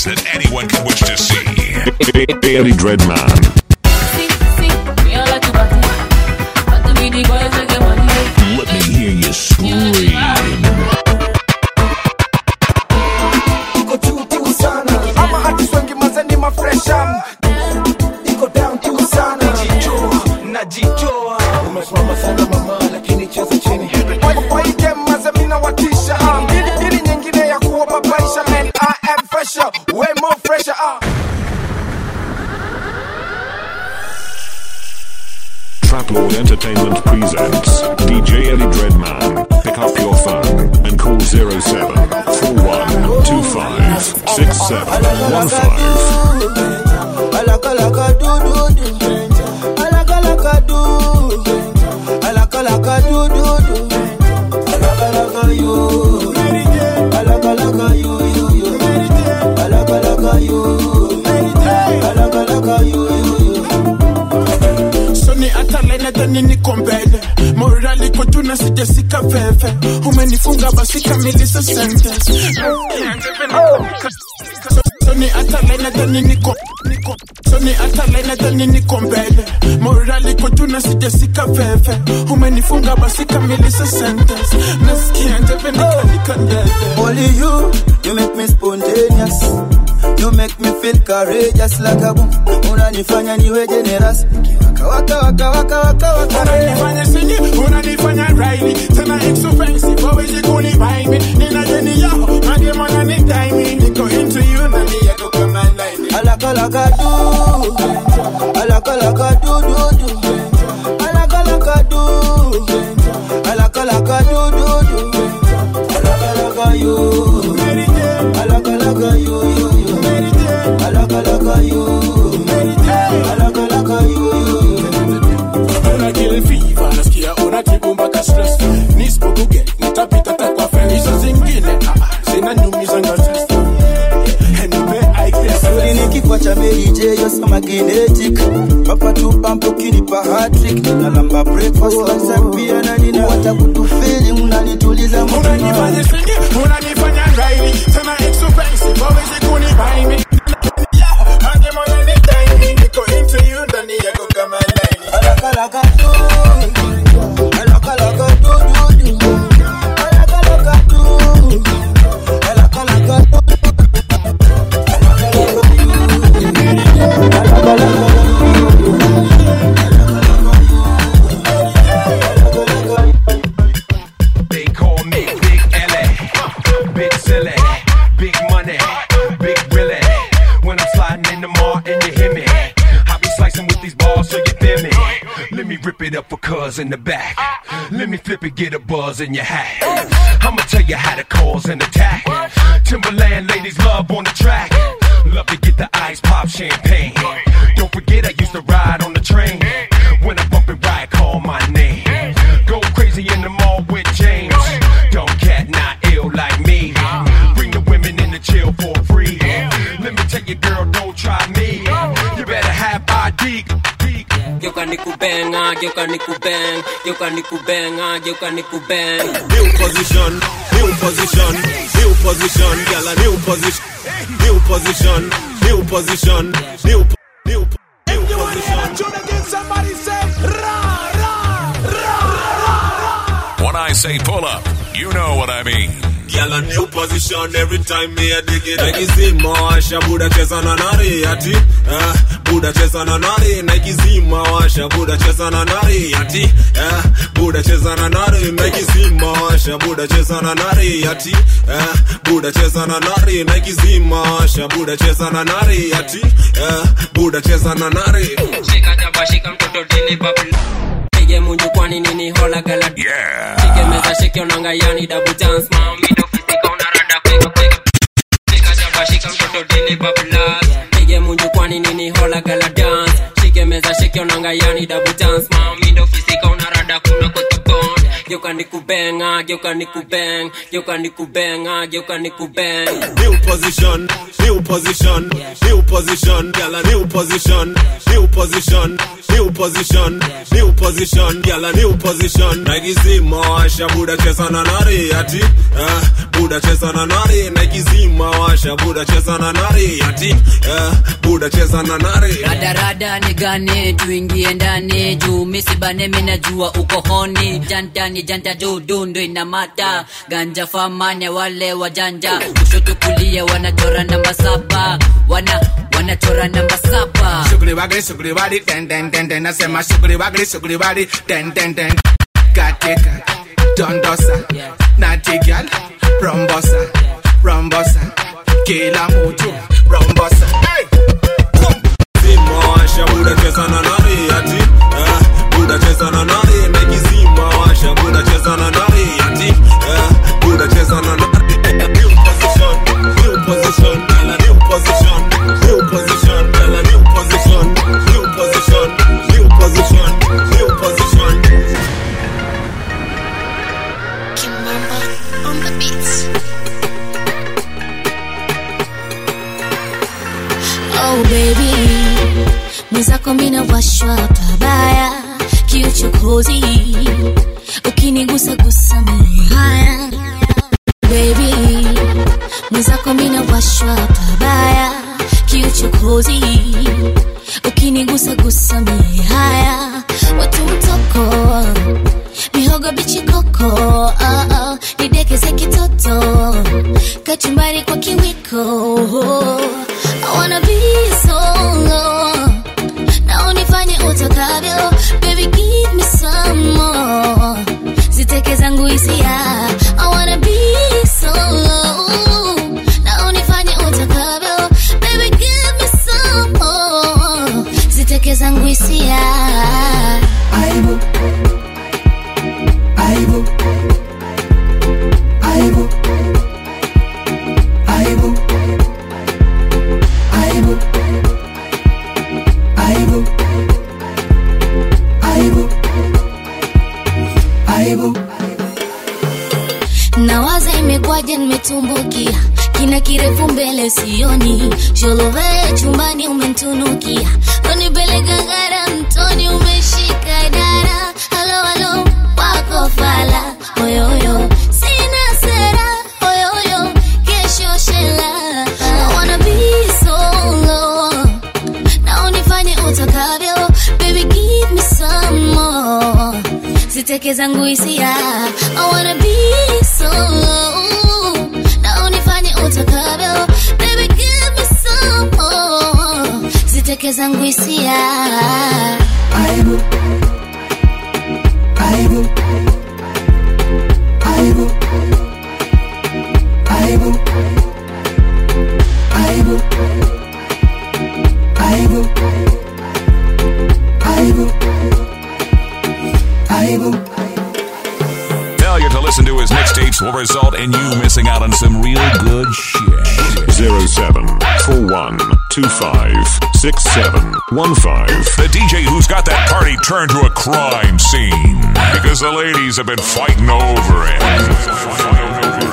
things that anyone could wish to see. Eddie Dreadman. Let me hear you scream. iko juu juu sana ama artist wengi mazeni mafresha iko down juu sana najitoa najitoa umesimama sana mama lakini cheza chini Kwa- kwa hii game maze mina watisha ah. Hili- hili nyingine ya kuwababaisha man I am fresher way more fresher ah. Trap Lord Entertainment presents DJ Eddie Dreadman. Pick up your phone and call 07 4125 6715. soni hata lainadhani niko mbele morali kotuna sijasika veve umenifunga basi kamilisa sentence soni hata lainadhani niko niko- soni hata lainadhani niko mbele morali kotuna sijasika veve umenifunga basi kamilisa sentence nasikia njeve nikanika ndele Only you, you make me spontaneous. You make me feel courageous like a boom. Unanifanya niwe generous. Waka waka waka waka waka. unanifanya singi unanifanya raini tena expensive wawezi kunibai mi nina deni yao nademana ni daimi niko into you na ni yako kama laini Alaka laka do. Alaka laka do do do. Alaka laka do. Alaka laka do do do. Alaka laka you. Alaka laka you you you. Alaka laka you. Alaka laka you you you. una kill fever nasikia unatibu mpaka stress nisipokuge nitapita takwa feni hizo zingine ah, ah, zinanyumiza ngazis nipe aigresi Uli ni kifua cha Mary J, you're so magnetic. Papa tu pampo kinipa hat-trick. Ninalamba breakfast, lunch pia na nina hata kutufeli unanituliza moyo. unanifanya singi unanifanya raini tena expensive wawezi kunibai mi nademana ni daimi niko into you ndani yako kama laini Alaka laka do. Alaka laka do do do. Alaka laka do. Alaka laka do. They call me Big LA, Big Silly, Big Money, Big Willie. When I'm sliding in the mall and you hear me, I be slicing with these balls so you feel me. Let me rip it up for cuz in the back. Let me flip it, get a buzz in your hat. I'ma tell you how to cause an attack. Timberland ladies love on the track. Love to get the ice pop champagne. Don't forget I used to ride on the train. When I bump and ride, call my name. Go crazy in the mall with James. Dumb cat, not ill like me. Bring the women in the chill for free. Let me tell you, girl, don't try me. You better have ID. geuka nikubenga geuka nikubeng geuka nikubenga geuka nikubeng New position, new position, new position, girl a new position, new position, new position, new new new position. When I say pull up, you know what I mean. Girl a new position every time me a dig it. Nike zima washa buda cheza na nari ati eh, buda cheza na nari Nike zima washa buda cheza na nari ati eh, buda cheza na nari Nike zima washa buda cheza na nari ati eh, buda cheza na nari Nike zima washa buda cheza na nari ati eh, buda cheza na nari shika jaba shika mtoto dili babla pige munju kwani nini hola gala Yeah. shike meza shike onanga yani double dance mami ndo fisika unarada kweka kweka shika jaba shika mtoto dili babla pige munju kwani nini hola gala dance shike meza shike onanga yani double dance mami ndo fisika unarada kuna kweka bond geuka nikubenga geuka nikubeng geuka nikubenga geuka nikubeng New position, new position, new position, girl a new position, new position, new position new position gyal a new position naikizima washa buda cheza na nari ati eh, buda cheza na nari naikizima washa buda cheza na nari ati eh, buda cheza na nari radarada ni gani tuingie ndani juu misibane minajua uko honi jantani janta dudu ndo inamata ganja famane wale wajanja kushoto kulia wanachora namba saba wana wanachora namba saba Sugri wagri sugri wadi den den den den nasema sugri wagri sugri wadi den den den katika dondosa natigal rombosa rombosa kila mtu rombosa hey! zima washa buda cheza na nari ati eh, buda cheza na nari naikizima washa buda cheza na nari ati eh, buda cheza na nari new position new position gyal a new position new position gyal a new position new position new position new position Kimamba on the beats. Oh baby, mwenzako mina washwa pabaya kiuchokozi, ukinigusa gusa mimi haya baby, mwenzako mina washwa pabaya kiuchokozi, ukinigusa gusa mimi haya watu mtoko mihogo bichi koko oh, oh, nidekeze kitoto kachumbari kwa kiwiko I wanna be solo na unifanye utakavyo baby give me some more ziteke zangu hisia I wanna be solo na unifanye utakavyo baby give me some more ziteke zangu hisia aibu aibu aibu aibu aibu aibu aibu aibu nawaza imekwaje nimetumbukia kina kirefu mbele sioni sholove chumbani umentunukia unipeleka ngara mtoni umeshika dara halo halo wako fala oyoyo sina sera oyoyo kesho shela I wanna be solo na unifanye utakavyo baby give me some more ziteke zangu hisia I wanna be solo na unifanye utakavyo baby give me some more ziteke zangu hisia aibu aibu aibu aibu aibu aibu aibu aibu Failure to listen to his mixtapes will result in you missing out on some real good shit. 0741256715. The DJ who's got that party turned to a crime scene because the ladies have been fighting over him.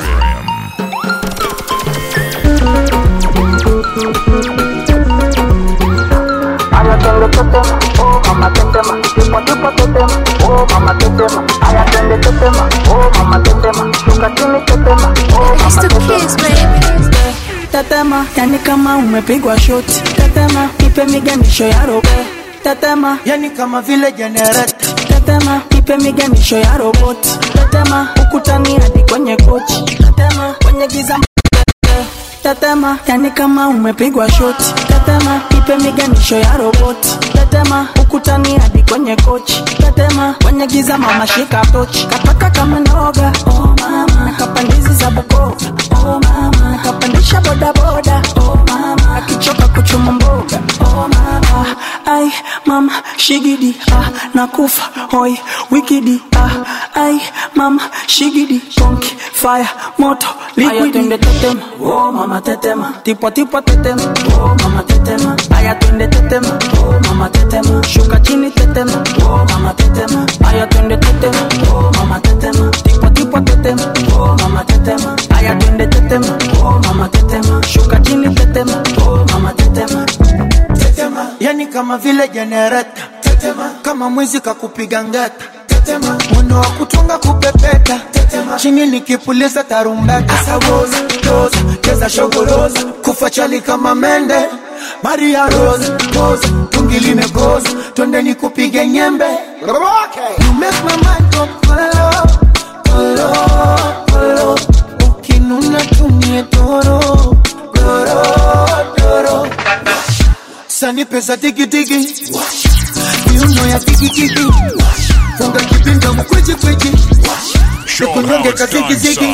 Aya twende tetema, oh mama tetema, tipo tipo tetema, oh mama tetema. Aya twende tetema, oh mama tetema, shuka chini tetema, oh mama tetema. tetema yani kama umepigwa shoti tetema ipe miganisho ya robo tetema yani kama vile jenereta tetema ipe miganisho ya roboti tetema ukutani hadi kwenye kochi tetema kwenye giza tetema yani kama umepigwa shoti tetema ipe miganisho ya roboti tetema ukutani hadi kwenye kochi tetema kwenye giza mama shika tochi kataka kama noga oh mama nakapandizi za bukova oh mama nakapandisha bodaboda oh mama akichoka kuchuma mboga oh mama ai mama shigidi ah nakufa hoi wikidi ah ai mama shigidi konki fire moto liquidi twende tetema oh mama tetema tipo tipo tetema oh mama tetema aya twende tetema oh mama tetema shuka chini tetema oh mama tetema aya twende tetema oh mama tetema tipo tipo tetema oh mama tetema aya twende tetema oh mama tetema shuka chini tetema oh mama tetema tetema yani kama vile jenereta tetema kama mwizi kakupiga ngeta tetema mwendo wa kutunga kupepeta tetema chini nikipuliza tarumbeta sawoza toza cheza shogoroza kufa chali kama mende Maria Rose, Rose, tungi limegoza, twende nikupige nyembe. You make my mind go kolo, kolo, kolo. Ukinuna tumie doro, doro, doro. Sani pesa tiki tiki, miuno ya tiki tiki. Funga kipinda mkwiji kwiji, nikunyonge kaziki ziki.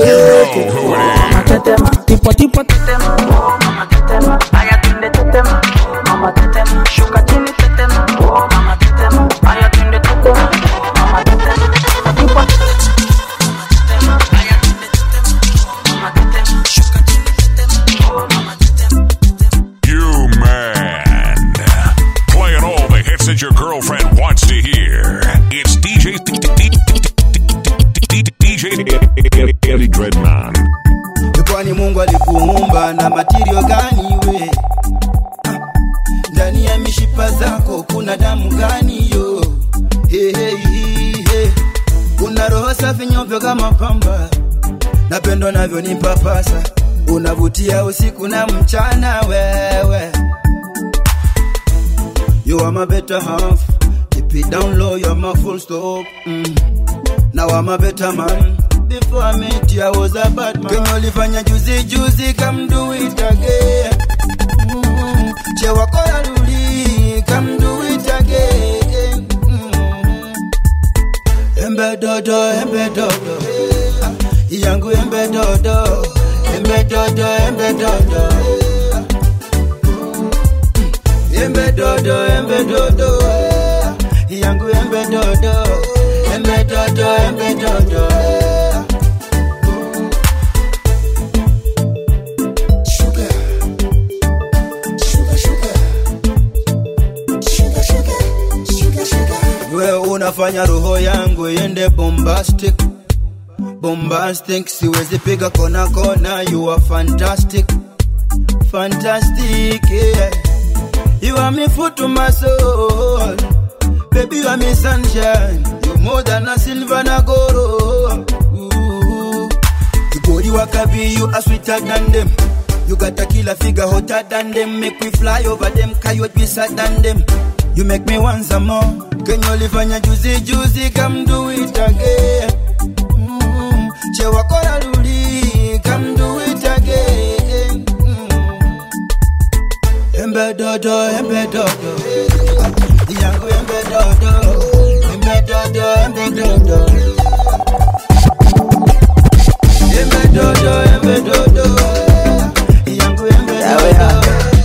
tetema tipo tipo tetema oh mama tetema aya twende tetema mama tetema shuka chini tetema oh mama tetema aya twende tetema oh mama tetema tipo tetema aya twende tetema mama tetema shuka chini tetema oh mama You man. Playing all the hits that your girlfriend wants to hear. It's DJ DJ Eddie Dreadman. kwani mungu alikuumba na matirio gani we ndani ya mishipa zako kuna damu gani yo hey, hey, hey, hey. una roho safi nyeupe kama pamba napendo navyo ni papasa unavutia usiku na mchana wewe you are my better half keep it down low you're my full stop mm. now I'm a better man Before I met you, I was a bad man. Kenye ulifanya juzi juzi, come do it again. Mm. Che wako ya luli, come do it again. Mm. Embe dodo, embe dodo. Yangu embe dodo. Embe dodo, embe dodo. Embe dodo, embe dodo. Yangu embe dodo. Embe dodo, embe dodo. we unafanya roho yangu iende bombastic bombastic siwezi piga kona kona you are fantastic fantastic yeah. you are me food to my soul baby you are me sunshine you more than a silver na goro Ooh. you body wakabi you are sweeter than them you got a killer figure hotter than them make me fly over them coyote beside than them You make me want some more. Kenye ulifanya juzi juzi, come do it again. Mm. Che wako na luli, come do it again. Mm. Embe dodo, embe dodo. Yangu embe dodo. Embe dodo, embe dodo. Embe dodo, embe dodo. Yangu embe dodo.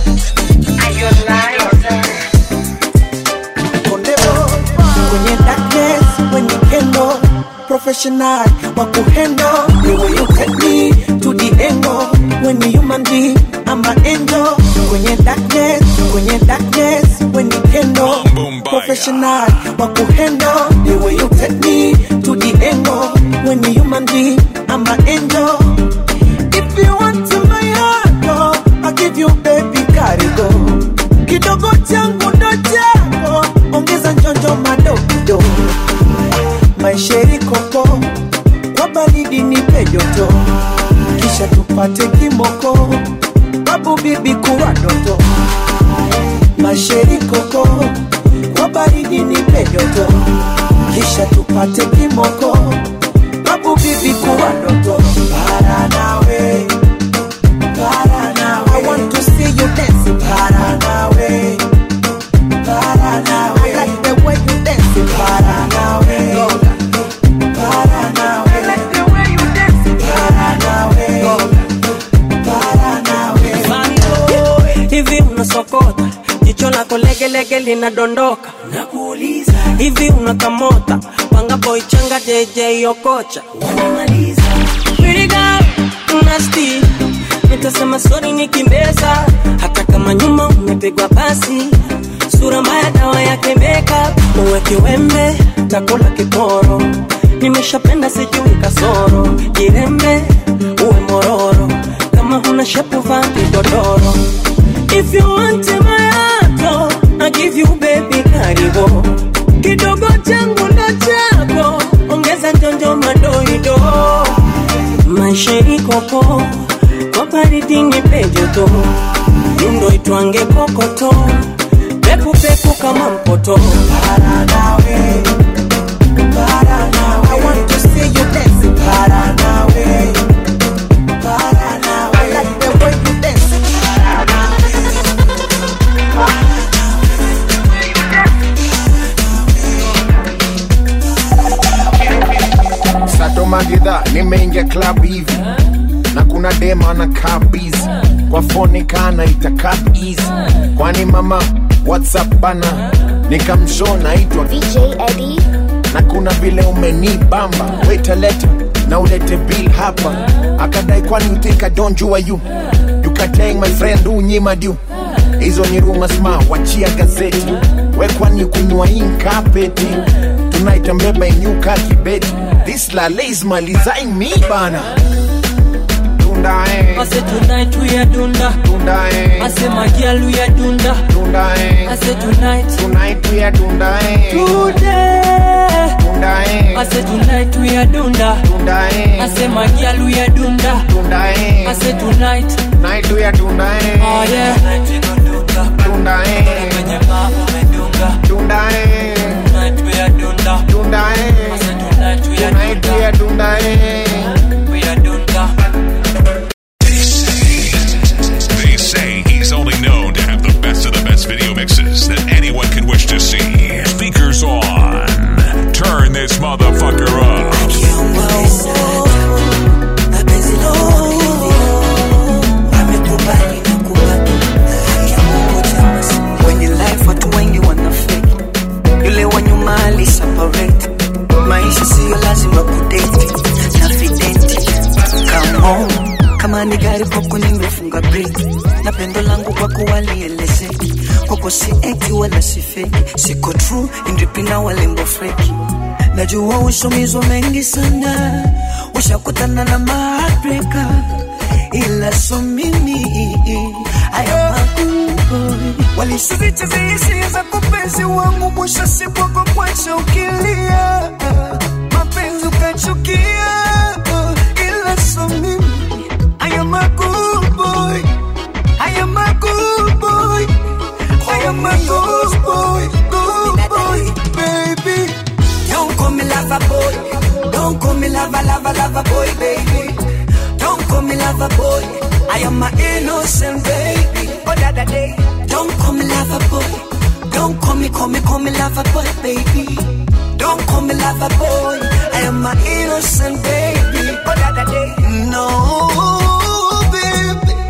kwenye darkness when you handle professional wa kuhandle the way you take me to the angle when you human being I'm an angel kwenye darkness kwenye darkness when you handle professional wa kuhandle the way you take me to the angle when you human being I'm an angel if you want to my heart oh, I'll give you baby karigo kidogo changu ndo chako ongeza njonjo madogo maisheri koko kwa baridi nipe joto kisha tupate kimoko babu bibi kuwa doto masheri koko kwa baridi nipe joto kisha tupate kimoko babu bibi kuwa doto para nawe para nawe I want to see you dancing para nawe para nawe I like the way you dancing para nawe para nawe I like the way you dancing para nawe para nawe hivi unasokota jicho lako legelege linadondoka nakuuliza hivi unakamota panga boy changa jj okocha wanamaliza Pretty girl, nasty nitasema sori nikimbeza hata kama nyuma umepigwa pasi sura mbaya dawa yake makeup uwe kiwembe takula kiporo nimeshapenda sijui kasoro jirembe uwe mororo kama huna shepu vaa kigodoro if you want my heart oh, I give you baby karibu kokoko kwa baridi nipe joto yundo itwange kokoto pekupeku kama mpoto para nawe para nawe I want to see you dancing para nawe para nawe I like the way you dance para nawe sato magedha nimeingia club hivi na kuna dema na kabizi kwa foni kana ita easy kwani mama whatsapp bana nikamsho naitwa DJ Eddie na kuna vile umenibamba wetaleta na ulete bill hapa akadai kwani you think I don't jua you you kateng my friend unyima du hizo ni rumors ma wachia gazeti we kwani kunywa inkapeti tonight mbeba inyuka kibeti this lale is malizaing me bana Dunda eh. I say tonight we are dunda Dunda eh. I say my girl we are dunda Dunda eh. I say tonight Tonight we are dunda eh. Today Dunda eh. I say tonight we are dunda Dunda eh. I say my girl we are dunda Dunda eh. I say tonight Night we are dunda eh. Oh yeah Tonight we go dunda Dunda eh. Kwenye babu umedunga Dunda eh. Tonight we are dunda Dunda eh. I say tonight we are Tonight we are dunda eh. We are dunda They say he's only known to have the best of the best video mixes that anyone could wish to see. Speakers on. Turn this motherfucker up. Kwenye life watu wengi wanafeki, yule wa nyuma aliseparate. Maisha siyo lazima kudate na videnti. Come on, kama ni gari kwako nimefunga breki, na pendo langu kwako walielezeki. Kwako si eti wala si feki, siko true indipina walembo freki. Najua ushomizwa mengi sana, ushakutana na maheartbreaker, ila so mimi haya magumu walisiricheza hisia za kupenzi wangu, mwisho siku wako kwacha ukilia, mapenzi ukachukia, ila so mimi haya magumu haya magumu haya magumu boy, baby. Don't call me lover boy. Don't call me lover, lover, lover boy, baby. Don't call me lover boy. I am my innocent baby. Oh, that the day. Don't call me lover boy. Don't call me, call me, call me lover boy, baby. Don't call me lover boy. I am my innocent baby. Oh, that the day. No, baby.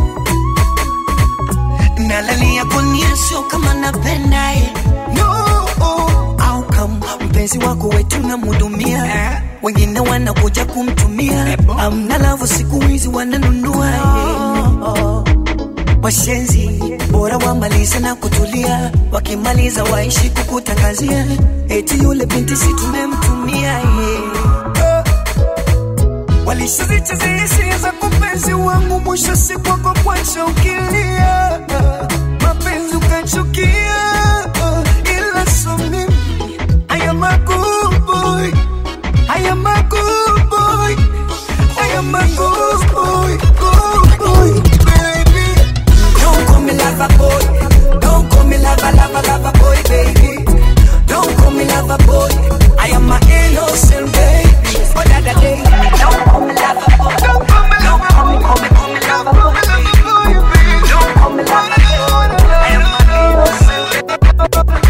Nalalia kunia sio kama napenda eh. No, au kama mpenzi wako wetu namhudumia wengine wanakuja kumtumia amna lavu siku hizi wananunua eh. washenzi bora wamalize na kutulia wakimaliza waishi kukutangazia eti yule binti si tumemtumia yeah. walishazicheza hisia za kupenzi wangu mwisho siku wako kwacha ukilia mapenzi ukachukia ila so mimi I am a good boy I am a good boy I am a good boy good boy baby Don't call me lover boy Don't call me lover lover lover boy baby Don't call me lover boy I am my innocent baby Oh that that day Don't call me lover boy Don't call me lover Don't call me call me call me lover boy baby Don't call me lover boy I am my innocent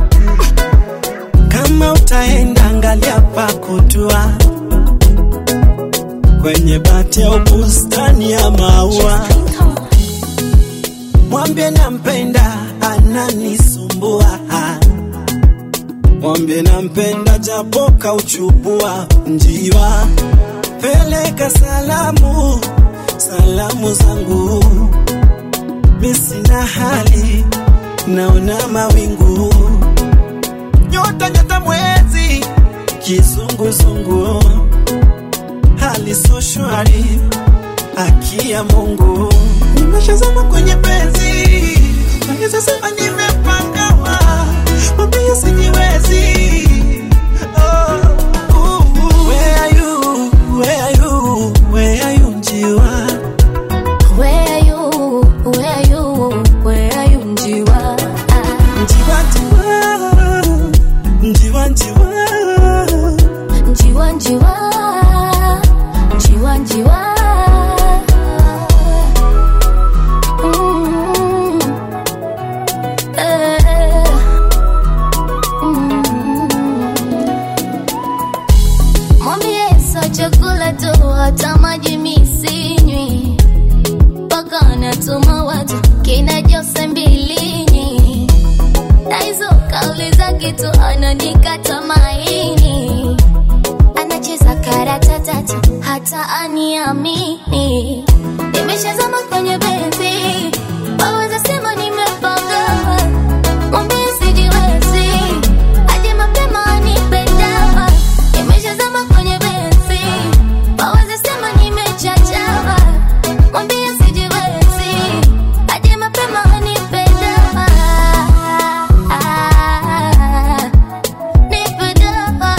kama utaenda angalia pa kutua kwenye bati au bustani ya maua, mwambie nampenda, ananisumbua. Mwambie nampenda, japo kauchubua njiwa. Peleka salamu, salamu zangu, mi sina hali, naona mawingu nyota nyota mwezi kizunguzungu hali so shwari haki ya Mungu nimeshazama kwenye penzi naweza sema nimepangawa mwambie sijiwezi oh, uh, uh. Where are you? Where are you? Where are you, njiwa? kutuma watu kina Jose Mbilinyi na hizo kauli za kitu ananikata maini, anacheza karata tatu hata aniamini. Nimeshazama kwenye benzi, waweza sema nimepanga, mwambie sijiwezi, aje mapema anipe dawa. Nimeshazama kwenye benzi, waweza sema nimechachawa, mwambie sijiwezi, aje mapema anipe dawa. Nipe dawa.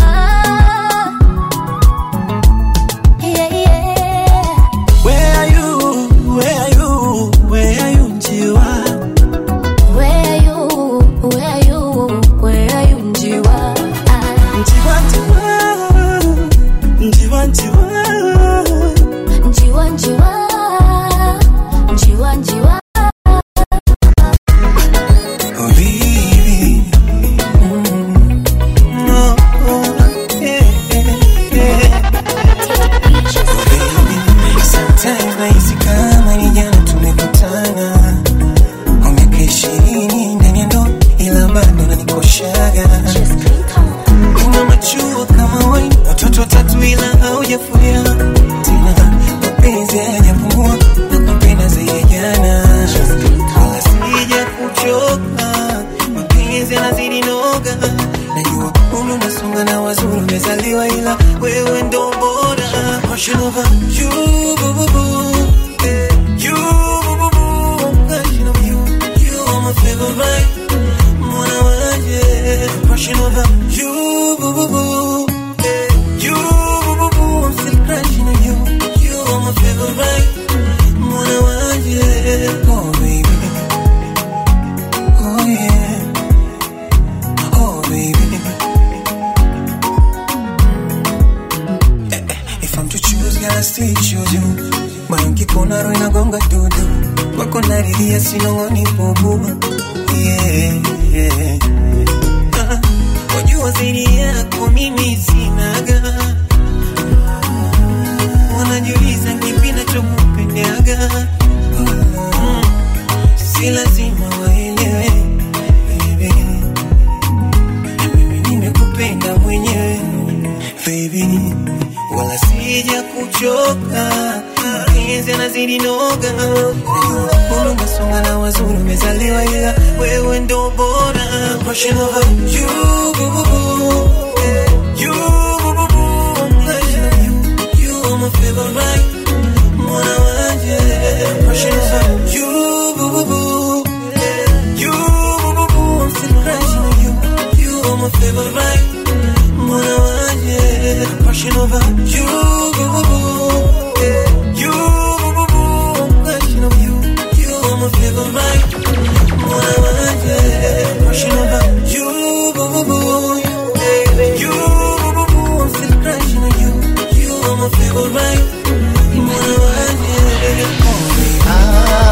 Yeah, yeah. Where are you? Where are you? Where are you, Njiwa? Where are you? Where are you? Where are you, Njiwa? Njiwa, Njiwa, Njiwa, Njiwa. Njiwa, njiwa. Njiwa, njiwa. Oh, baby. Mm. No, oh, yeah, yeah. Oh, baby. Sometimes nahisi kama ni jana tumekutana kwa miaka ishirini ndani ya ndoa, ila bado nanikoshaga una machua kama waini, watoto watatu ila haujafuria tena, mapenzi hayajapungua na kupenda zaidi ya jana, wala sija kuchoka, mapenzi yanazidi noga, najua umri unasonga na wazuri umezaliwa, ila wewe ndo bora. Passion over you, boo, boo, boo. Eh, you, boo, boo, boo. Passion over you, you are my favorite. Mwana waje. Passion over you, boo, boo, boo. Eh, you, boo, boo, boo. I'm still crushing on you. You are my favorite. Mwana waje. Oh, baby. Oh, yeah. Oh, baby. If I'm to choose, girl, I still choose you. Moyo nkikona roho inagonga dudu, wako naridhia sinong'oni bubu. Yeah, yeah. Ah, wajua zaidi yako mimi sinaga, wanajiuliza kipi nachokupendaga. Mm, si lazima waelewe baby, mimi nimekupenda mwenyewe baby wala sija kuchoka, mapenzi yanazidi noga, Najua umesonga na wazuri umezaliwa, ila wewe ndo bora. Passion over you, boo, boo, boo. Eh, you, boo, boo, boo. Passion over you, you are my favorite. Mwana waje. Passion over you, boo, boo, boo. Eh, you, boo, boo, boo. I'm still crushing on you. You are my favorite. Mwana waje. Passion over you, boo, boo, boo. Eh, you, boo, boo, boo. I'm crushing on you. You are my favorite. Mwana waje. Passion over you, boo, boo, boo. Eh, you, boo, boo, boo. I'm still crushing on you. You are my favorite. Mwana waje. Oh,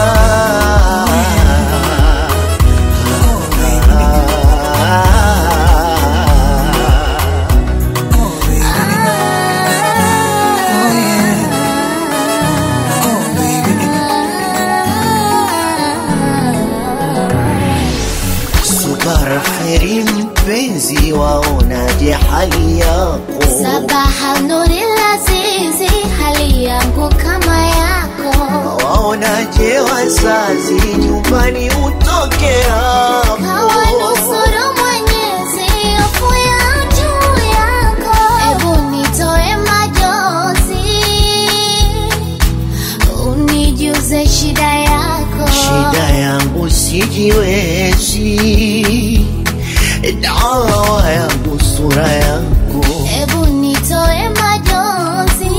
Subara kheri mpenzi, waonaje hali yako? Sabaha nuri lazizi, hali yangu kama yako. Waonaje wazazi, nyumbani utoke hapo? Kawanusuru Mwenyezi, hofu ya juu yako. Ebu nitoe majonzi, unijuze shida yako. Shida yangu sijiwezi, dawa yangu sura yako. Ebu nitoe majonzi,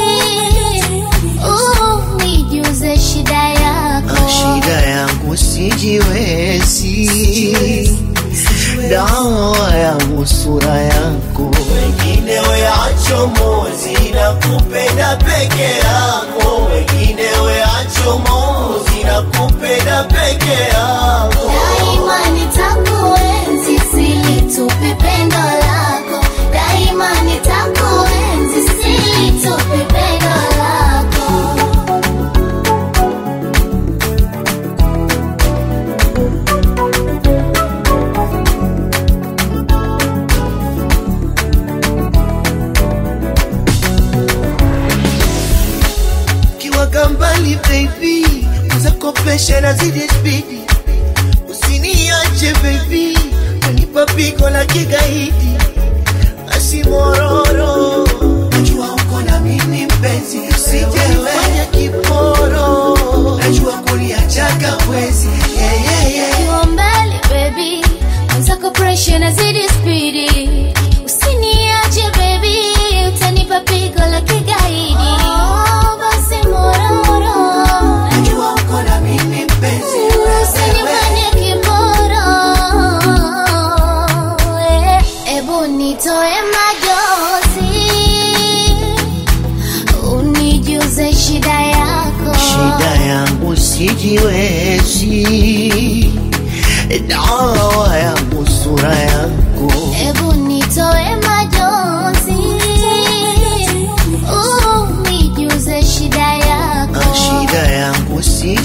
unijuze shida yako. Shida yangu sijiwezi, dawa yangu sura yako. Wengine weacho mozi na kupenda peke yako, wengine weacho mozi na kupenda peke yako. Daima nitakuenzi, silitupi pendo lako. Daima nitakuenzi, silitupi pendo lako. mwenzako presha nazidi spidi usiniache baby unipa pigo la kigaidi asimororo najua uko na mimi mpenzi usijefanya kiporo najua kuliachaga wezi yeah, yeah, yeah. Ukiwa mbali baby mwenzako presha nazidi spidi usiniache baby utanipa pigo la kigaidi oh, basi mororo najua uko na mimi mpenzi usinifanye kiporo Eh, ebu nitoe majozi unijuze shida yako shida yangu sijiwezi dawa yangu sura yako ebu nitoe majozi unijuze shida yako shida yangu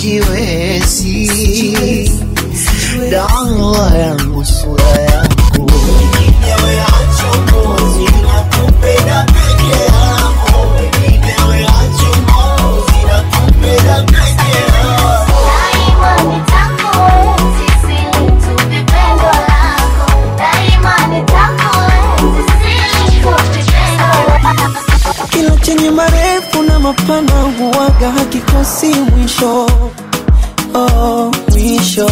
sijiwezi dawa yangu sura yako Ewe acho mozi nakupenda peke yako Ewe acho mozi nakupenda peke yako Daima nitakuenzi sili tu vipendo lako Daima nitakuenzi sili tu vipendo lako kila chenye marefu na mapana huwaga hakikosi mwisho oh, mwisho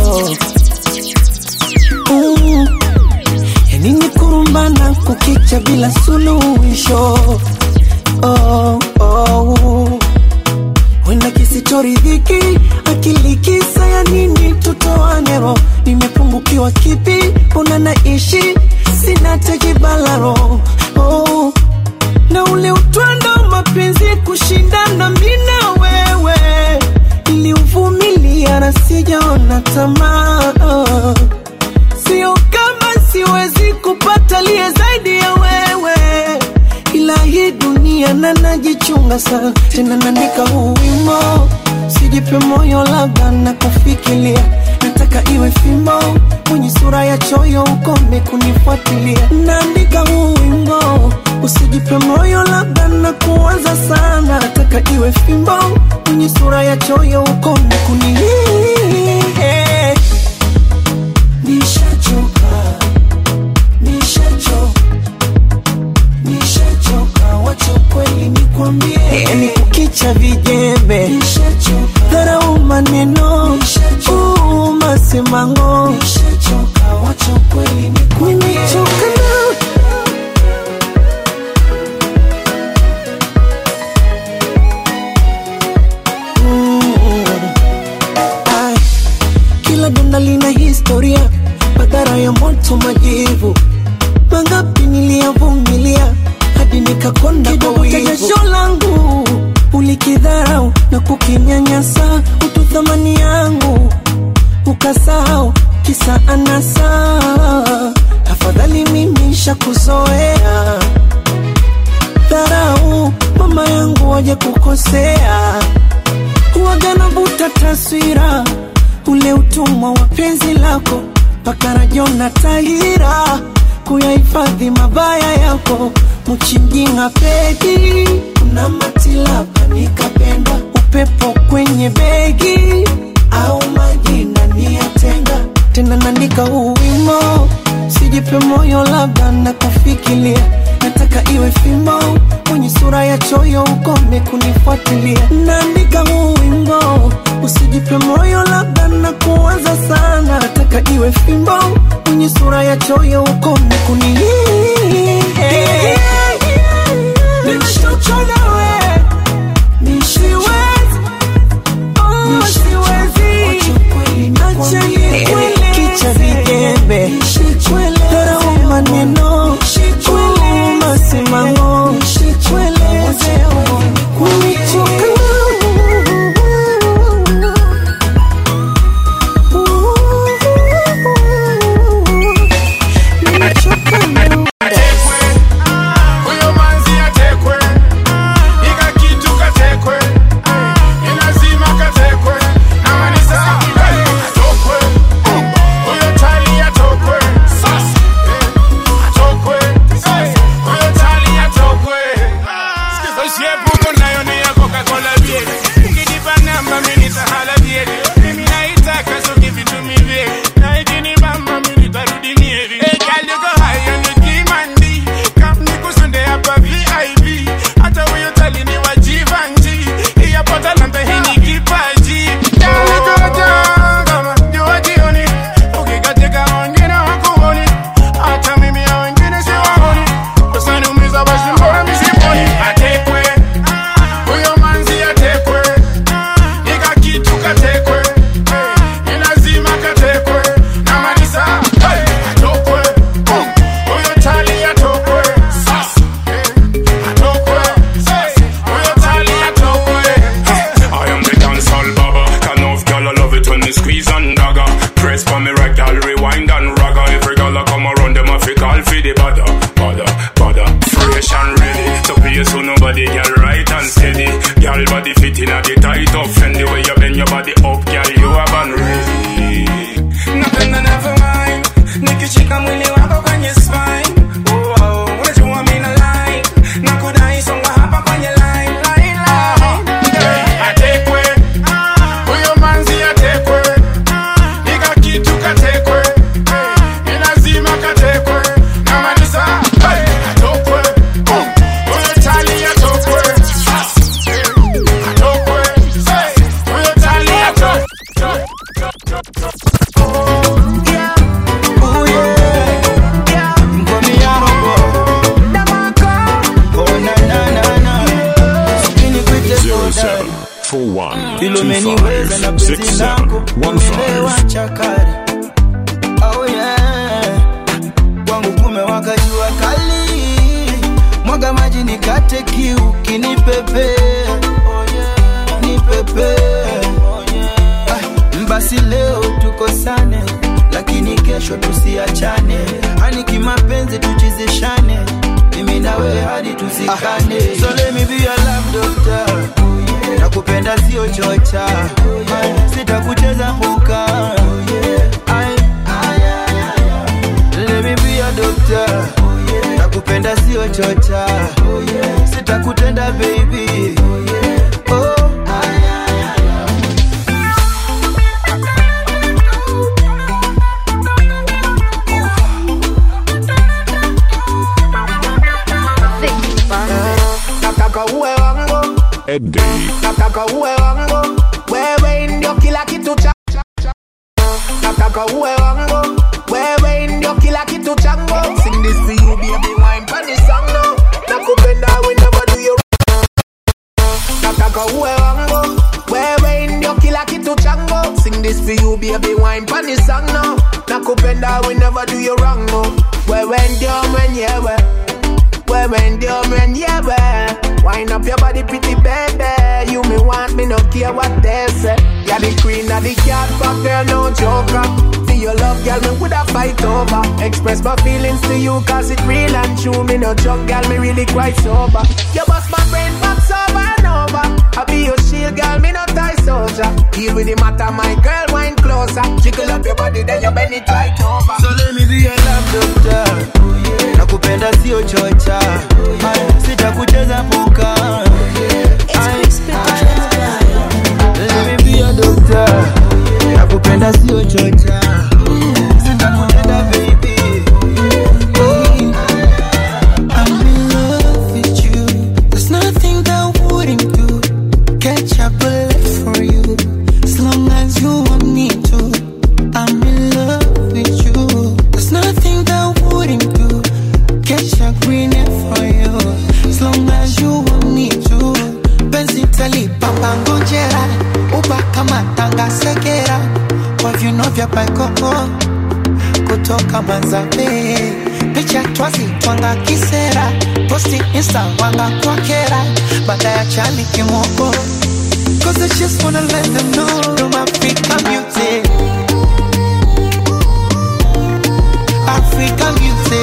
mm. yanini kurumbana kukicha bila suluhisho oh, oh. wenda kisichoridhiki akili kisa ya nini tutoanero nimepungukiwa kipi una naishi sina tekibalaro oh na ule utwando wa mapenzi kushindana mina wewe iliuvumilia na sijaona tamaa sio kama siwezi kupata liye zaidi ya wewe ila hii dunia na najichunga sana tena naandika huu wimo sijipe moyo labda na kufikiria nataka iwe fimbo mwenye sura ya choyo ukome kunifuatilia naandika huu wimbo usijipe moyo labda na kuanza sana nataka iwe fimbo mwenye sura ya choyo ukome kuni nishachoka nishachoka nishachoka wacha kweli nikwambie yani kukicha vijembe dharau maneno uu, masemango wacha kweli nimechoka na Mm. Ai, kila donda lina historia madhara ya moto majivu mangapi niliyavumilia hadi nikakonda kwa wivu. jasho langu ulikidharau na kukinyanyasa utu thamani yangu ukasahau kisa anasa afadhali mimi shakuzoea dharau mama yangu waje kukosea huwaga navuta taswira ule utumwa wa penzi lako mpaka rajona tahira kuyahifadhi mabaya yako mchinjinga pedi kuna matilapa nikapenda upepo kwenye begi au majina niyatenga tena naandika huu wimo sijipe moyo labda na kufikiria nataka iwe fimbo mwenye sura ya choyo ukome kunifuatilia naandika huu wimbo usijipe moyo labda na kuanza sana nataka iwe fimbo mwenye sura ya choyo ukome kuni Nimechoka nawe, nisiwezi, oh, siwezi. Acha nikwele. Kicha vijembe dharau maneno uh, masimamo kunichoka Huyo manzi atekwe, me squeeze and dagger. Press for me rectal, rewind and ragga. Every girl I come around them, I fi call for the bother, bother, bother. Fresh and ready, so pay so nobody girl right and steady. Girl body fitting at the tight up, Fendi way you bend your body up, girl you have and ready. napenda navyowain nikishika mwili wako kwenye spine oh, oh, unajua mina like na kudai songa hapa kwenye line, line, line. atekwe huyo manzi atekwe ika kitu katekwe ni lazima katekwe namaliza hey, atokwe Boom. huyo tali atokwe atokwe Hey, huyo tali atokwe Zero seven four one two Ilumeniweza na five penzi six lako seven one five. umewacha kari oh yeah kwangu kumewaka jua kali mwaga maji nikate kiu kinipepe oh yeah. nipepe oh yeah. ah, basi leo tukosane lakini kesho tusiachane hani kimapenzi tuchizishane mimi nawe hadi tuzikane so let me be your love doctor nakupenda sio chocha Ay, sitakucheza mbuka Ay, let me be your doctor nakupenda sio chocha sitakutenda baby oh. nataka uwe wangu Eddie. nataka uwe wangu wewe ndio kila kitu cha cha- cha- nataka uwe wangu wewe ndio kila kitu changu sing this for you baby wine pan the song now nakupenda we never do you nataka uwe wangu wewe ndio kila kitu changu sing this for you baby wine pan the song now nakupenda we never do you wrong no wewe ndio mwenyewe wewe ndio mwenyewe Wind up your body pretty baby You me want me no care what they say You're the queen of the cat but girl no joker For your love girl me woulda fight over Express my feelings to you cause it real and true Me no joke girl me really quite sober You bust my brain box over and over I be your shield girl me no tie soldier Deal with the matter my girl wine closer Jiggle up your body then you bend it right over So let me be your love doctor nakupenda sio chocha Ay, sitakucheza puka Ay, let me be your doctor nakupenda sio chocha sitakutenda baby I'm in love with you. There's nothing that wouldn't do. Catch a bullet for you. As long as you want me to. I'm in love with you. There's nothing that wouldn't do. Catch a green for you. As long as you want me to. Penzi tali papa ngojera. Uba kama tanga sekera. Kwa viuno vya paikoko kutoka Manzabe, picha twazi twanga kisera, posti insta wanga kwa kera, baada ya chani kimoko. Cause I just wanna let them know I'm Africa beauty. Africa beauty.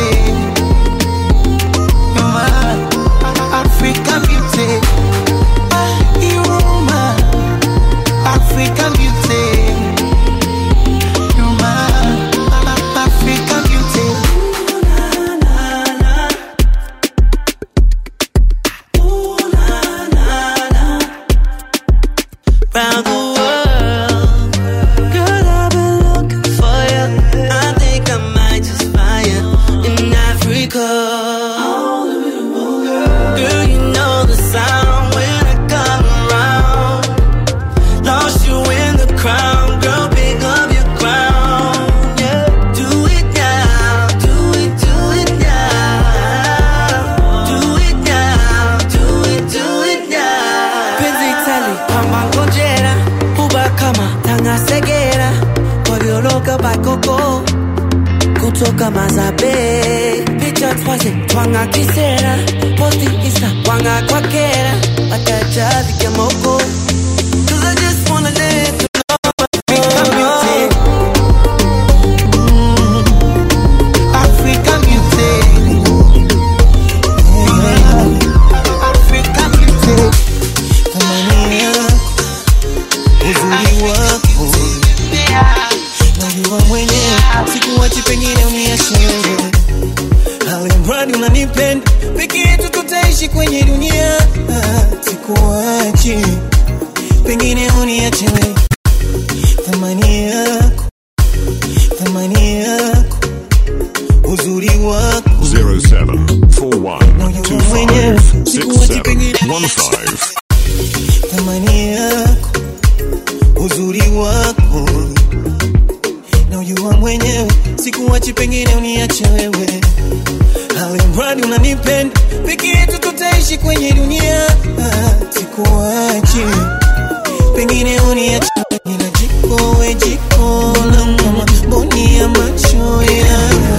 You're my Africa beauty. Ah, you're my Africa beauty. You're my African beauty. Round the world, girl, I've been looking for you. I think I might just find you in Africa. Girl, you know the sound when I come around. Lost you in the crowd, girl, pick up your crown. Yeah, do it now, do it, do it now. Do it now, do it, do it now. Penzi tali, pamba ngojera, uba kama tanga segera. Kobioloka bakoko, kutoka mazabe. Picha twaze, twanga kisera. Posti insta, wanga kwa kera. Wataja vike moko. Cause I just wanna let you know pengine uniache wewe alimradi unanipenda peke yetu tutaishi kwenye dunia Ah, sikuachi pengine uniache wewe thamani yako thamani yako uzuri wako 0741256715. thamani yako uzuri wako na ujua mwenyewe sikuwachi pengine uniache wewe alimradi unanipenda peke yetu tutaishi kwenye dunia Ah, sikuwachi pengine uniache nina jiko we jiko la kama mboni ya macho yangu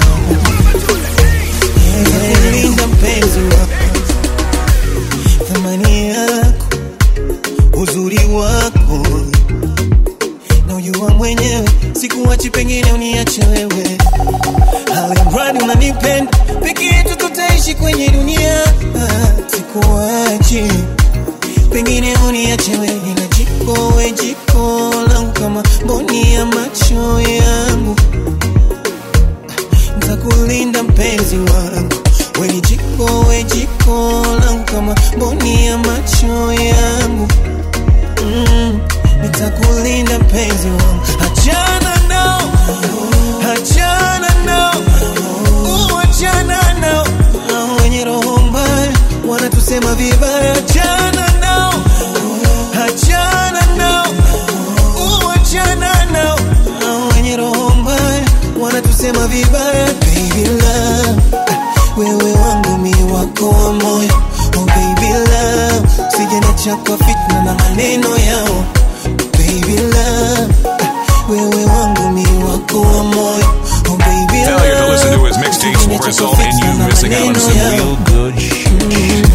Eh, linda mpenzi wako thamani yako uzuri wako na ujua mwenyewe sikuwachi pengine uniache wewe alimradi unanipenda peke yetu tutaishi kwenye dunia Ah, sikuwachi pengine uniache wewe na jiko we jiko langu kama mboni ya macho yangu ntakulinda mpenzi wangu we ni jiko we jiko langu kama mboni ya macho yangu mm, nitakulinda mpenzi wangu achana nao achana nao uh, achana nao Hao wenye roho mbaya wanatusema vibaya achana nao achana nao uh, achana nao Hao wenye roho mbaya wanatusema vibaya baby love wewe wangu mi wako wa moyo oh baby love sijenacha kwa fitna na maneno yao baby love wewe wangu mi wako wa moyo oh baby Failure to listen to love his mixtapes will result in you missing out on some real good shit.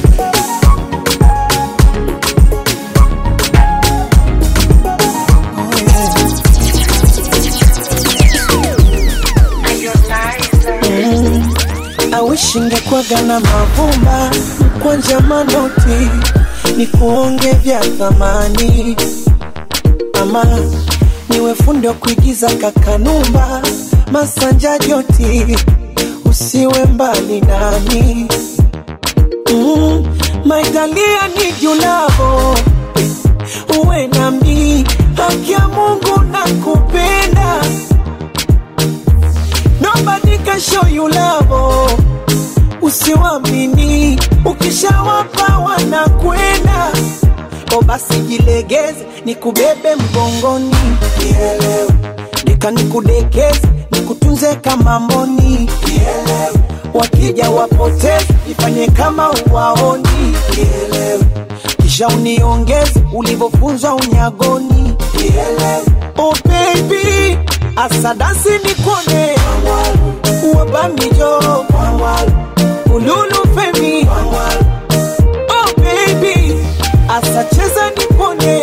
awishi ngekwaga na mavumba kwanja manoti ni kuonge vya thamani ama niwe fundi wa kuigiza kakanumba masanja joti usiwe mbali nami mm, maitalia ni julavo uwe nami haki ya mungu na kupenda nobody can show you love usiwamini ukishawapa wanakwenda o basi jilegeze nikubebe mgongoni Nielewe. nika nikudekeze nikutunze kama mboni Nielewe. wakija wapoteze ifanye kama uwaoni Nielewe. kisha uniongeze ulivyofunzwa unyagoni Nielewe. oh baby asadasi nikone wabamijo ululu femi oh baby asacheza nipone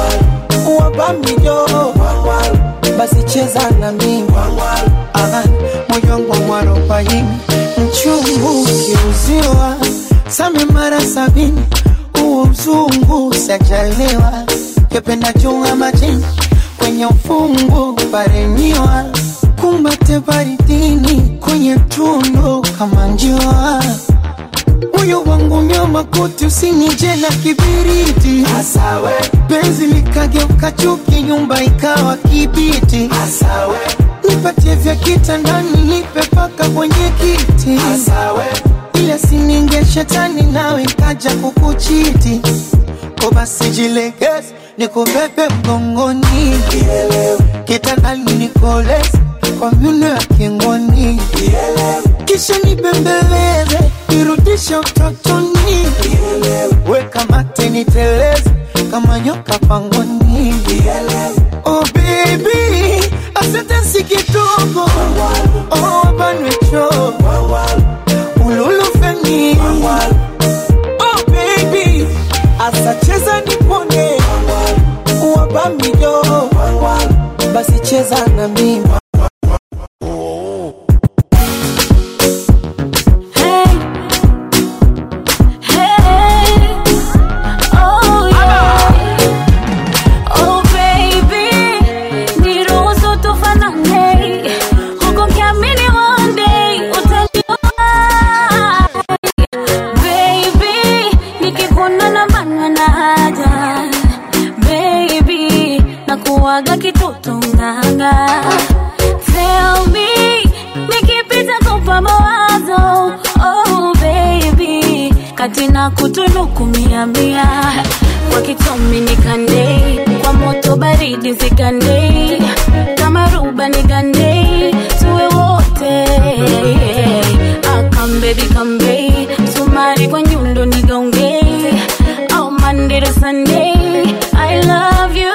wabamijo basi cheza na mimi Aha, moyo wangu mwarobaini mchungu ukiuziwa same mara sabini huo mzungu sajaliwa kependa chunga majini kwenye ufungu parenyiwa kumbate baridini kwenye tundo kama njiwa moyo wangu nyama koti usinije na kibiriti Asawe. penzi likageuka chuki nyumba ikawa kibiti Asawe. nipatie vya kitandani nipe paka kwenye kiti Asawe. ile sininge shetani nawe kaja kukuchiti ko basi jilegeze nikubebe mgongoni kitandani nikoleze kwa myuno ya kingoni kisha nibembeleze irudishe utotoni weka mate niteleze kama nyoka pangoni oh baby asante si kidogo oh banwecho ululufeni oh baby asacheza nipone wabamijo basi cheza na mimi Oh baby, niruhusu tufanane huko waga kitoto nganga Tell me nikipita kupa mawazo oh baby kati na kutunuku mia mia kwa kitomi nikande kwa moto baridi zikande kama ruba nigande tuwe wote akambebi kambe sumari kwa nyundo nigaunge au Monday to Sunday I love you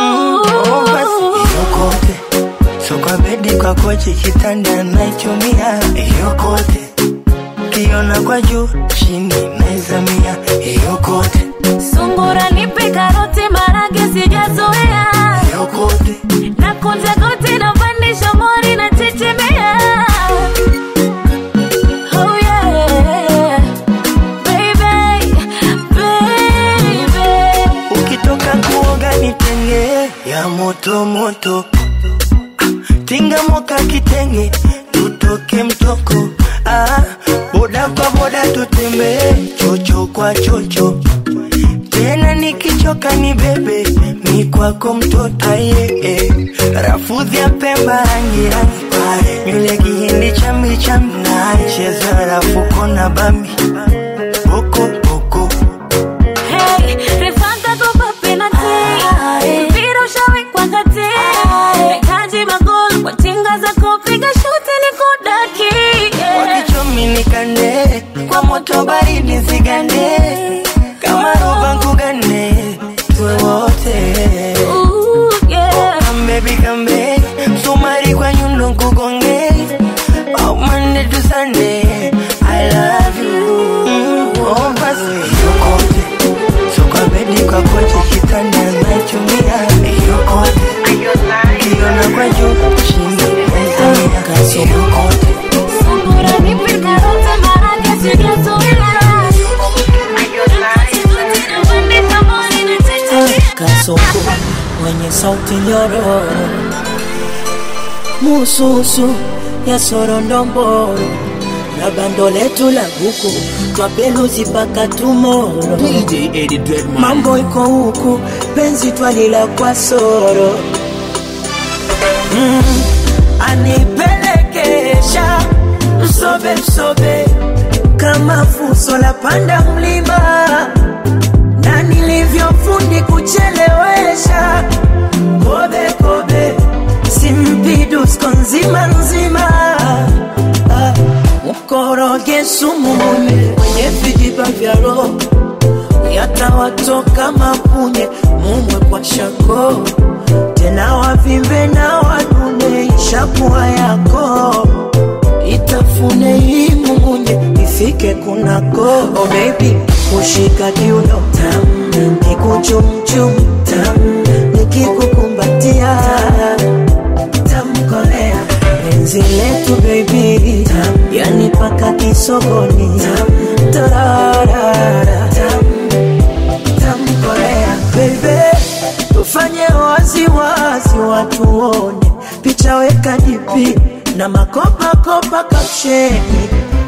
yokote so kwa bedi kwa kochi kitanda naichumia yokote kiona kwa juu chini naizamia yokote sungura nipe karoti marage sijazoea yokote na kunja goti na pandisha mori na chechemea oh yeah baby baby ukitoka kuoga nitenge ya moto moto Ah, tinga moka kitenge tutoke mtoko ah, boda kwa boda tutembee chocho kwa chocho tena nikichoka ni bebe mi kwako mtoto aye eh. rafudhi ya pemba rangi rangi nywele kihindi chambi chambi cheza rafuko na bambi boko boko Hey, refanga kopa penalty. Mpira ushawekwa kati. Nahitaji magoli kwa tinga zako, piga shuti nikudaki. wakichomi nikande kwa moto baridi zigande kama roba nkugane tuwe wote kambebi kambe msumari kwa nyundo nkugonge oh, Monday to Sunday I love you mm, oh, basi yokote so kwa bedi kwa kochi kitanda naichumia yokote kiona kwa juu chini naizamia yokote Sungura nipe karoti, marage sijazoea. Napandisha mori na chechemea. kasoko mwenye sauti nyororo mususu ya sorondomboro na bando letu la buku twapeluzi mpaka tumoro mambo iko huku penzi twalila kwa soro mm, anipelekesha msobe msobe kama fuso la panda mlima na nilivyofundi kuchelewesha kobe kobe simpidusko nzima nzima Ah, mkoroge sumu mwenye kwenye vijiba vya roho yatawatoka mapunye mumwe kwa shako tena wavimbe na wanune ishakuwa yako itafune hii mumunye ifike kunako oh baby kushika kiuno tam nikuchumchum tam nikikukumbatia tamkolea penzi letu baby tam yani paka kisogoni tam tararara tam tamkolea baby tufanye wazi wazi watu wone picha weka dipi na makopakopa kapsheni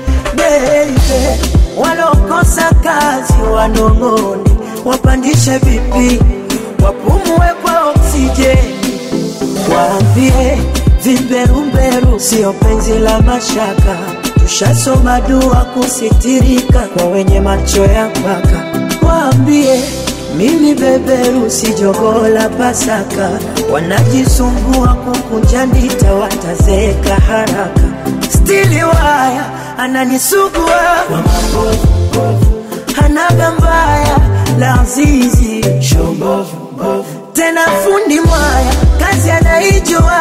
beibe walokosa kazi wanong'one wapandishe vipi wapumue kwa oksijeni waambie vimberumberu sio penzi la mashaka tushasoma dua kusitirika kwa wenye macho ya mpaka waambie mimi beberu si jogoo la pasaka wanajisumbua kukunja ndita watazeeka haraka stili waya ananisugua kwa mabovu hanaga mbaya la zizi tena fundi mwaya kazi anaijua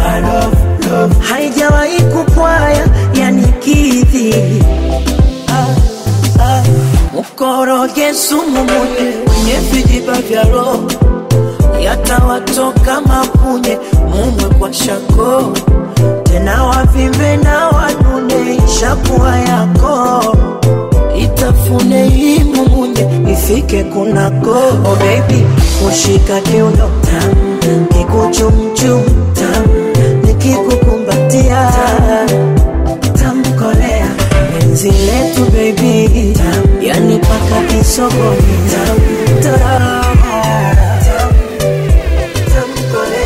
haijawahi kupwaya yani kidhi ah, ah. mkoroge sumu munye kwenye vijiba vya roho yatawatoka mapunye mumwe kwa shako tena wavimbe na wanune ishakuwa yako itafune hii mumunye ifike kunako oh baby kushika kiuno tam kikuchumchum tam nikikukumbatia tamkolea penzi letu baby tam yani paka kisogoni tam tarara tam tamkolea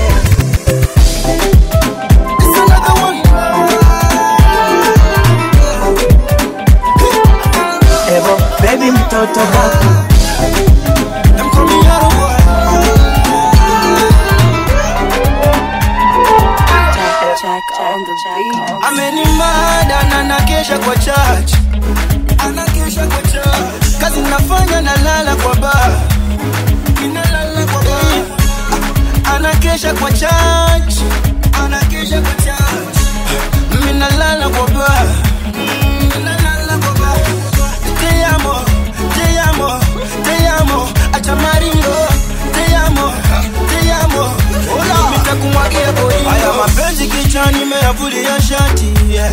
on the beat. amenimada na nakesha kwa church anakesha kwa church kazi nafanya nalala kwa baa ninalala kwa baa anakesha kwa church anakesha kwa church minalala kwa baa minalala kwa baa te amo te amo te amo acha maringo te amo te amo Hola. nitakumwagia bolingo haya mapenzi kichwani meyavulia shati yeah.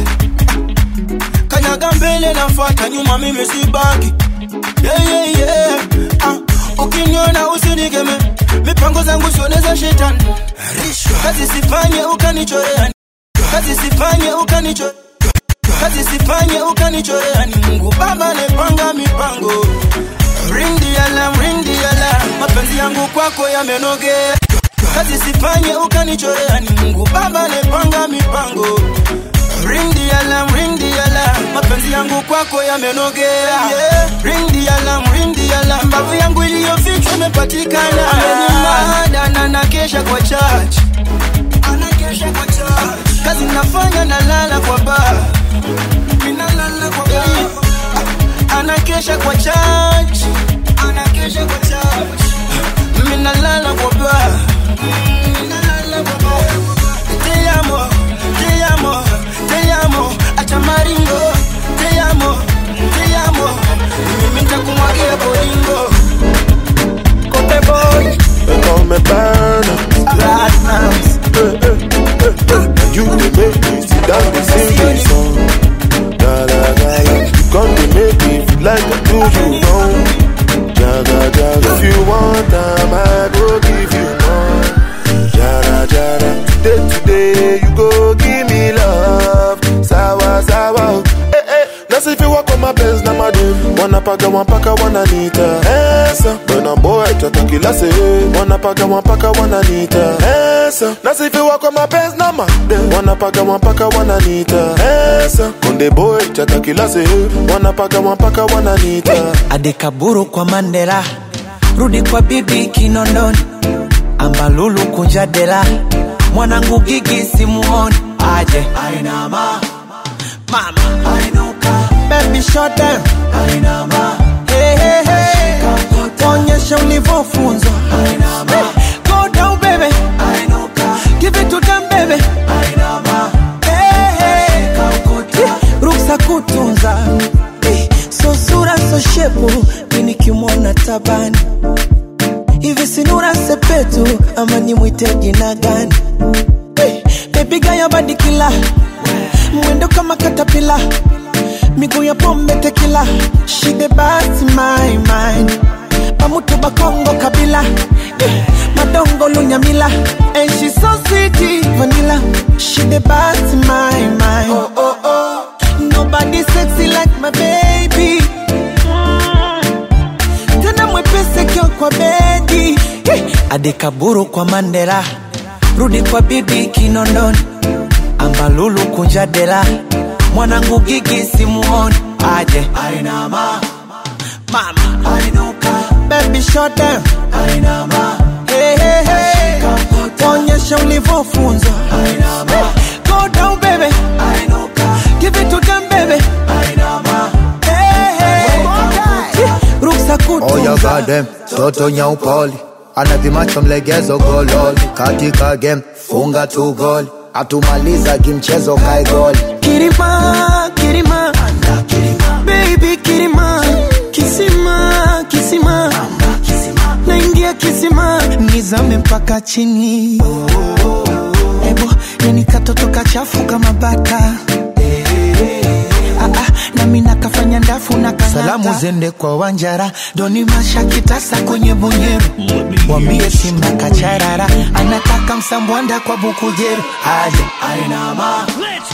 kanyaga mbele nafata nyuma mimi sibaki yeah, yeah, yeah. Ah, ukiniona usinigeme mipango zangu sioneza shetani kazi sifanye ukanichorea kazi sifanye ukanichorea kazi sifanye ukanichorea ni mungu baba nepanga mipango ring the alarm, ring the alarm. mapenzi yangu kwako yamenogea kazi sifanye ukanichorea ni mungu baba nepanga mipango ring the alarm, ring the alarm. mapenzi yangu kwako yamenogea yeah. ring the alarm, ring the alarm. mbavu yangu iliyofichwa imepatikana amenimada na nakesha kwa church anakesha kwa church kazi nafanya nalala kwa baa minalala kwa baa anakesha kwa church anakesha kwa church minalala kwa baa minalala kwa baa te amo te amo te amo acha maringo te amo te amo mimi nitakumwagia bolingo Kote boy, they call me Burner. Platinums. You the make me sit down and sing this song. Da da da da. You come to make me feel like I do you wrong. Jaga jaga. If you want time, I go give you more. Jara jara. Day to day, you go give me love. Sawa sawa. Eh eh. Nasi if you walk on my pants na madem. Wanapaga wampaka wananita. Esa. When boy tata kila se. Wanapaga wampaka wananita. Esa. Nasi if you walk on my pants na madem. Wanapaga wampaka wananita. Esa. Konde boy tata kila se. Wanapaga wampaka wananita. adekaburu kwa mandela rudi kwa bibi kinondoni ambalulu kunja dela mwanangu gigi simuoni aje ainama mama ainuka baby shut down ainama hey, hey, hey. onyesha ulivyofunzwa ainama go down baby ainuka give it to them baby ainama hey, hey. ruksa kutunza Eh, so sura so shepu mini kimwona tabani hivi sinura sepetu ama nimwite jina gani Eh, bebiga ya badikila mwendo kama katapila miguu ya pombe tekila shide basi my mind pamutu bakongo kabila Eh, madongo lunyamila and she so sweet vanilla shide basi my mind oh, oh, oh. Nobody sexy like my baby. Mm. Tena mwepesi kio kwa bedi. Hey. Adekaburu kwa Mandela, rudi kwa bibi Kinondoni, ambalulu kunja dela, mwanangu gigi simuoni, aje ainama mama ainuka, baby shut down ainama, hey, hey, hey. onyesha ulivyofunzwa ainama, go down baby ainuka, give it to them baby ainama, hey, hey. ruksa Oh ya kutunza goddamn, toto nyaupoli ana vimacho mlegezo gololi katika game funga tu goli atumaliza kimchezo kae goli Kirima, Kirima, baby Kirima, kisima, kisima, naingia kisima, nizame mpaka chini. Ebo, yani katoto kachafu kama baka. Ah, ah, nami nakafanya ndafu na kanata. Salamu zende kwa Wanjara, doni masha kitasa kwenye bonyeru, wambie Simba kacharara, anataka msambwanda kwa bukujeru, aje ainama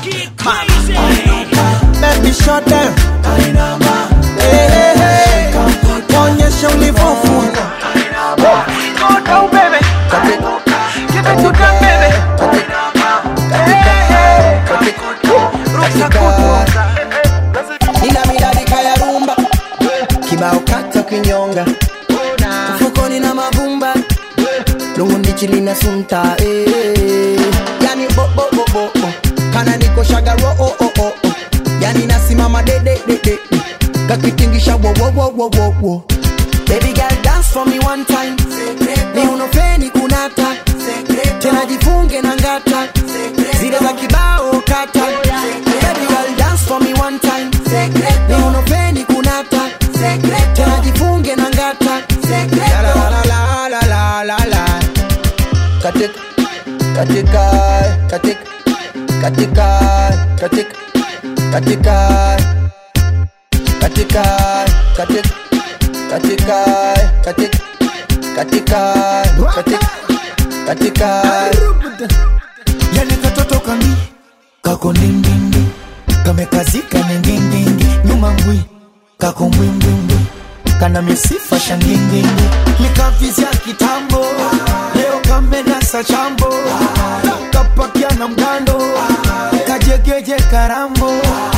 baby shut down hey, hey, hey. onyesha ulivyofunga Go down, baby. Give it to them, baby. Hey, hey. Ruksa kutunza. nina miladika ya rumba kibao kata kinyonga mfukoni na mavumba lungu ndichi lina sunta eh. yani bo, bo, bo, bo, bo. kana niko shagaro oh, oh, oh, oh. yani nasimama de de de de de. kakitingisha wo wo wo wo wo wo baby girl dance for me one time ni unofeni kunata tena jifunge na ngata zile za kibao kata baby girl dance for me one time ni unofeni kunata tena jifunge na ngata la la la la la la la la katika katika katika katika katika katika katika katika katika katika katika katika katika yani katoto kambi kako ndindindi kamekazika ningindingi nyuma ngwi kako mbwimbwimbwi kana misifa shangingingi nikavizya kitambo leo kamenasa chambo kapakia na mgando kajegeje karambo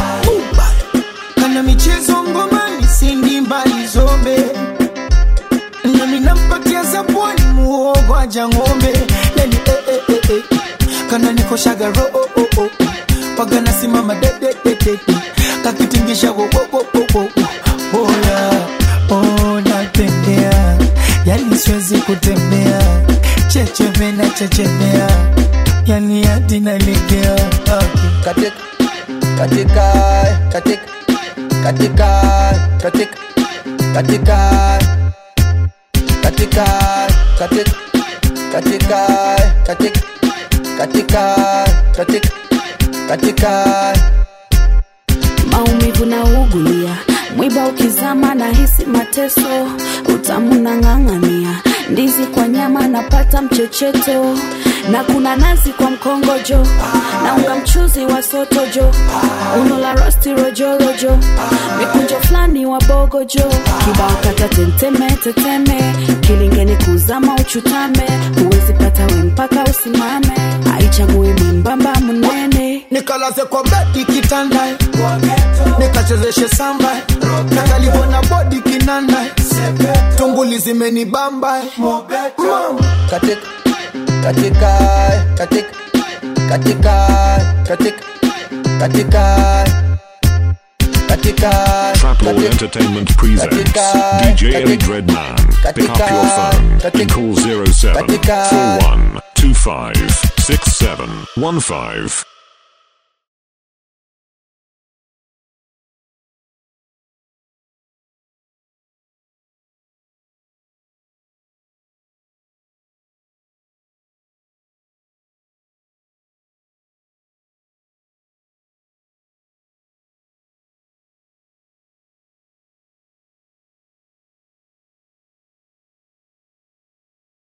kana michezo ngomani sindi mbali zombe nami nampatia zabwani muogo aja ng'ombe yani eh, eh, eh, eh. kana nikoshaga ro oh, oh, oh. paga nasimama dedededede kakitingisha wo, wo, wo, wo, wo, wo. oya oh, natembea yani siwezi kutembea chechemena chechemea yani hadi nalegea okay. katika katika katika katika katika katika katika katika katika katika katika katika maumivu na ugulia mwiba ukizama na hisi mateso utamu na ng'ang'ania ndizi kwa nyama napata mchecheto na kuna nazi kwa mkongojo na unga mchuzi wa sotojo uno la rosti rojorojo mikunjo fulani wa bogojo kibao kata tenteme teteme kilingeni kuzama uchutame huwezi pata we mpaka usimame aichagui mwembamba mnene nikalaze kwa bedi kitanda nikachezeshe samba nakalivona bodi kinanda tunguli zimenibamba katika katika katika katika katika katika katika Traplord Entertainment presents DJ Eddie Dreadman. Pick up your phone and call 07 41 25 67 15